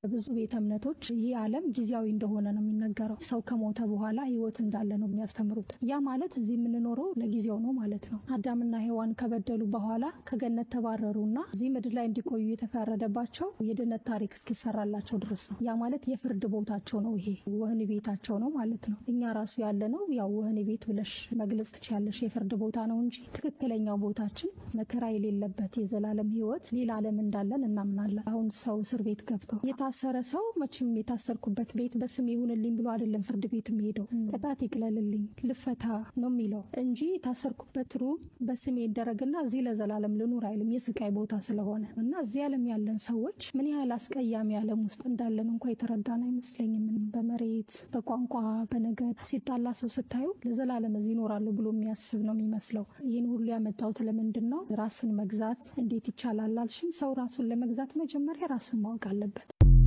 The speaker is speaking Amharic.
ብዙ ቤተ እምነቶች ይህ ዓለም ጊዜያዊ እንደሆነ ነው የሚነገረው። ሰው ከሞተ በኋላ ሕይወት እንዳለ ነው የሚያስተምሩት። ያ ማለት እዚህ የምንኖረው ለጊዜው ነው ማለት ነው። አዳምና ሔዋን ከበደሉ በኋላ ከገነት ተባረሩና እዚህ ምድር ላይ እንዲቆዩ የተፈረደባቸው የድነት ታሪክ እስኪሰራላቸው ድረስ ነው። ያ ማለት የፍርድ ቦታቸው ነው። ይሄ ወህኒ ቤታቸው ነው ማለት ነው። እኛ ራሱ ያለ ነው ያው ወህኒ ቤት ብለሽ መግለጽ ትችያለሽ። የፍርድ ቦታ ነው እንጂ ትክክለኛው ቦታችን መከራ የሌለበት የዘላለም ሕይወት ሌላ ዓለም እንዳለን እናምናለን። አሁን ሰው እስር ቤት ገብተው የታሰረ ሰው መቼም የታሰርኩበት ቤት በስም ይሁንልኝ ብሎ አይደለም ፍርድ ቤት የሚሄደው። ቅጣት ይቅለልልኝ ልፈታ ነው የሚለው እንጂ የታሰርኩበት ሩም በስሜ ይደረግና እዚህ ለዘላለም ልኑር አይልም። የስቃይ ቦታ ስለሆነ እና እዚህ ዓለም ያለን ሰዎች ምን ያህል አስቀያሚ ዓለም ውስጥ እንዳለን እንኳ የተረዳን አይመስለኝም። በመሬት በቋንቋ በነገድ ሲጣላ ሰው ስታዩ ለዘላለም እዚህ ይኖራሉ ብሎ የሚያስብ ነው የሚመስለው። ይህን ሁሉ ያመጣሁት ለምንድን ነው? ራስን መግዛት እንዴት ይቻላል አልሽኝ። ሰው ራሱን ለመግዛት መጀመሪያ ራሱን ማወቅ አለበት።